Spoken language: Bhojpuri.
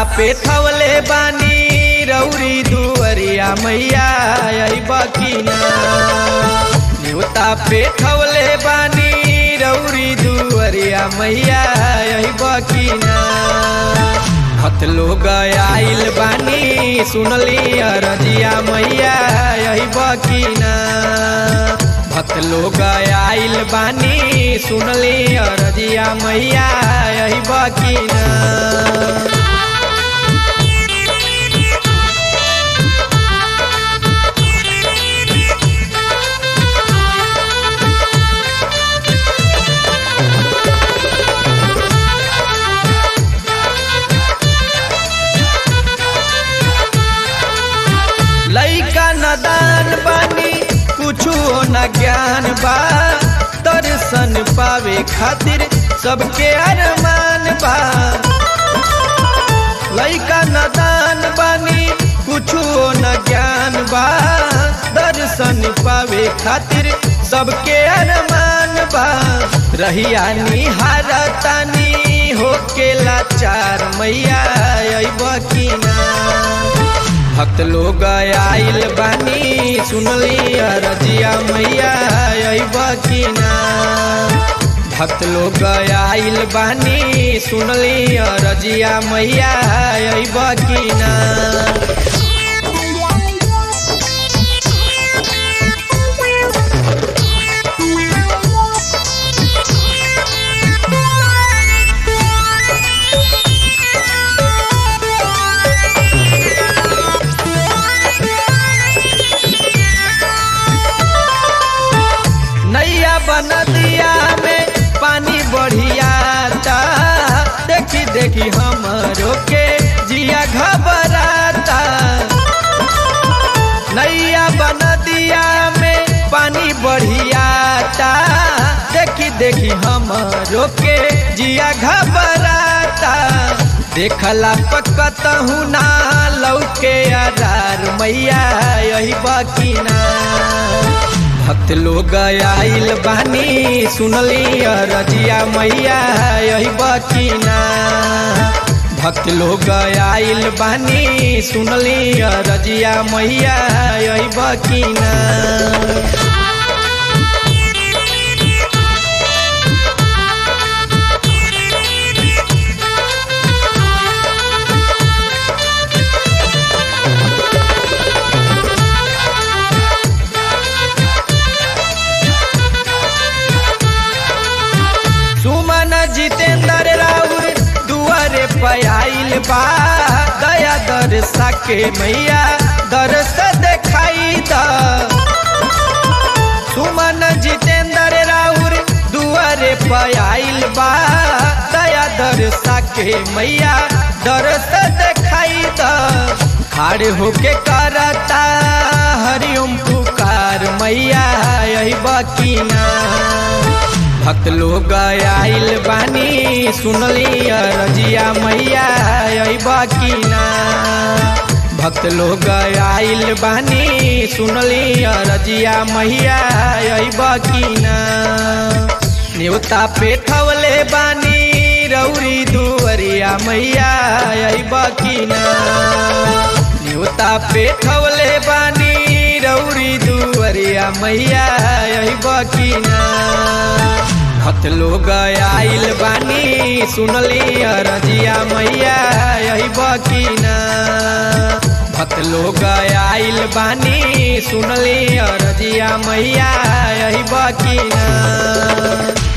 पे थवले बानी रौरी दुअरिया मैया आई बकीना न्योता पे थवले बानी रौरी दुअरिया मैया आई बकीना हत लोग आइल बानी सुनली अरजिया मैया आई बकीना भक्त लोग आइल बानी सुनली अरजिया मैया आई बकीना लैका नदान बानी कुछो न ज्ञान बा दर्शन पावे खातिर सबके अरमान बा लैका नदान बानी कुछो न ज्ञान बा दर्शन पावे खातिर सबके अरमान बा रहिया निहारतानी होके लाचार मैया अइब की ना भक्त लोग आइल बानी सुनली अरजिया मैया अइब की ना भक्त लोग आइल बानी सुनली अरजिया मैया अइब की ना नैया बन दिया में पानी बढ़ियाता देखी देखी हमरो के जिया घबराता नैया बन दिया में पानी बढ़ियाता देखी देखी हमरो के जिया घबराता देखला पकत हूँ ना लौके आधार मैया यही बकीना भक्त लोग आइल बानी सुनली अरजिया मैया यही बकीना भक्त लोग आइल बानी सुनली अरजिया मैया यही बकीना सुमन जितेंद्र राउर दुआरे पयाइल बा दया दरसा के मैया दरस देखाई द सुमन जितेंद्र राउर दुआरे पयाइल बा दया दरसा के मैया दरस देखाई द खाड़ होके करता हरिओम पुकार मैया यही बकीना भक्त लोग आइल बानी सुनली अरजिया मैया अइब की ना भक्त लोग आइल बानी सुनली अरजिया मैया अइब की ना न्योता पे थवले बानी रौरी दुअरिया मैया अइब की ना न्योता पे थवले बानी रौरी दुअरिया मैया अइब की ना भक्त लोग आइल बानी सुनली अरजिया मैया यही बकीना भक्त लोग आइल बानी सुनली अरजिया मैया यही बकीना